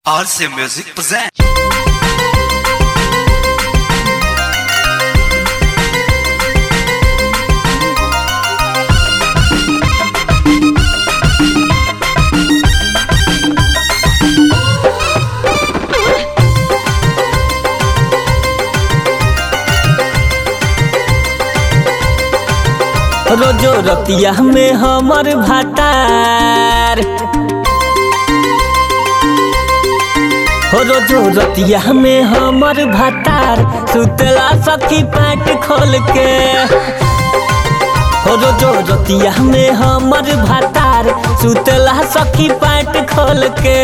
RC Music present. रोजो रतिया में हमर भातार हो रोजो रतिया में हमर भातार सुतला सखी पैंट खोल के हो रोजो रतिया में हमर भातार सुतला सखी पैंट खोल के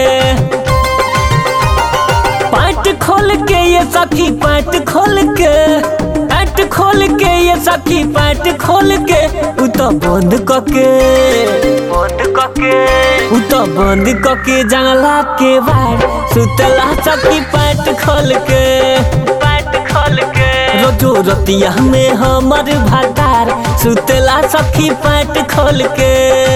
पैंट खोल के ये सखी पैंट खोल के पैंट खोल के ये सखी पैंट खोल के उ तो बंद कके बंद कके उ तो बंद कके जंगला के बाहर सुतला सखी पैंट खोल के पैंट खोल के रोजो रतिया में हमर भातार सुतला सखी पैंट खोल के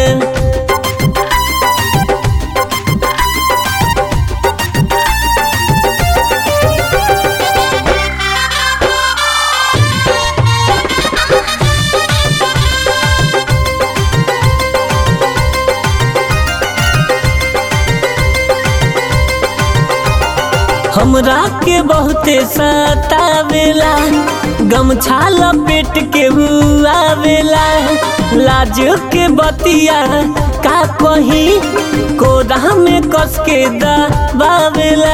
हमरा के बहुते सतावेला गमछा लपेट के आवेला लाज के बतिया का कही कोदा में कस के दबावेला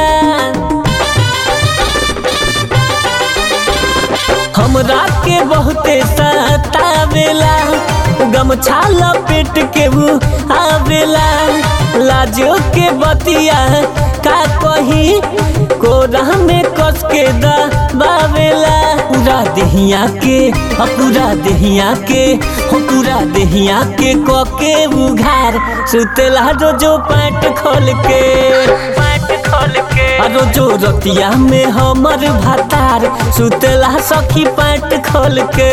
हमरा के बहुते सतावेला गमछा लपेट के आवेला लाजो के बतिया का कही कोरा में कस के दबावेला पूरा देहिया के ह पूरा देहिया के हो पूरा देहिया के क के उघार सुतेला रोजो पैंट खोल के पैंट खोल के रोजो रतिया में हमर भातार सुतेला सखी पैंट खोल के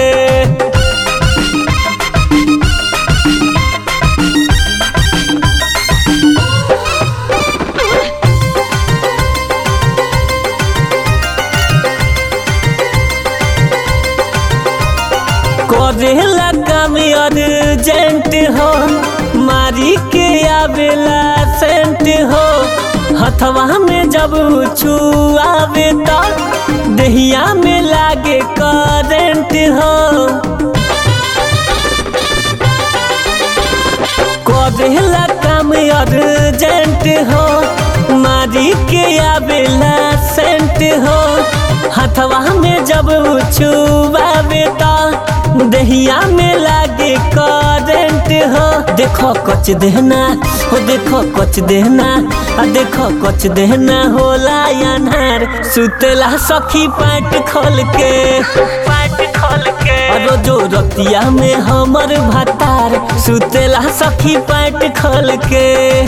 करेला काम अर्जेंट हो मारी के आवेला सेंट हो हथवा में जब छुआवे तो दहिया में लागे करेंट हो करेला काम अर्जेंट हो मारी के आवेला सेंट हो हथवा में जब छुआवे तो दहिया में लागे करेंट हो देखो कच देहना हो देखो कच देहना आ देखो कच देहना होला अनहार सुतेला सखी पैंट खोल के पैंट खोल के रोजो रतिया में हमर भातार सुतेला सखी पैंट खोल के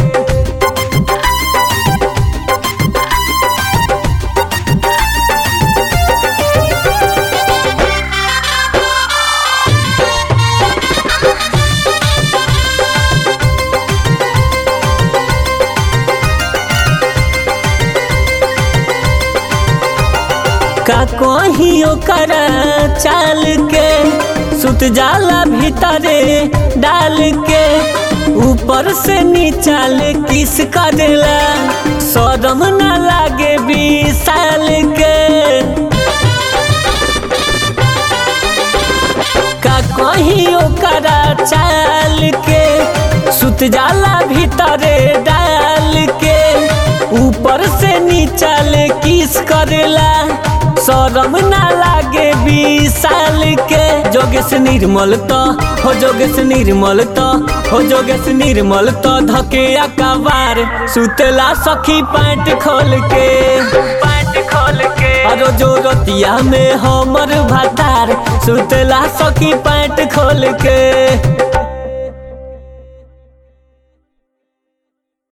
का कही ओकर चाल के सुत जाला भीतरे डाल के ऊपर से नीचाल किस करेला शरम न लागे विशाल के का कही ओकर चाल के सुत जाला भीतरे डाल के ऊपर से नीचाल किस करेला शरम ना लागे विशाल के जोगेश निर्मल तो हो जोगेश निर्मल तो हो जोगेश निर्मल तो धके अकबार सुतला सखी पैंट खोल के पैंट खोल के अरो जो रतिया में हमर भातार सुतला सखी पैंट खोल के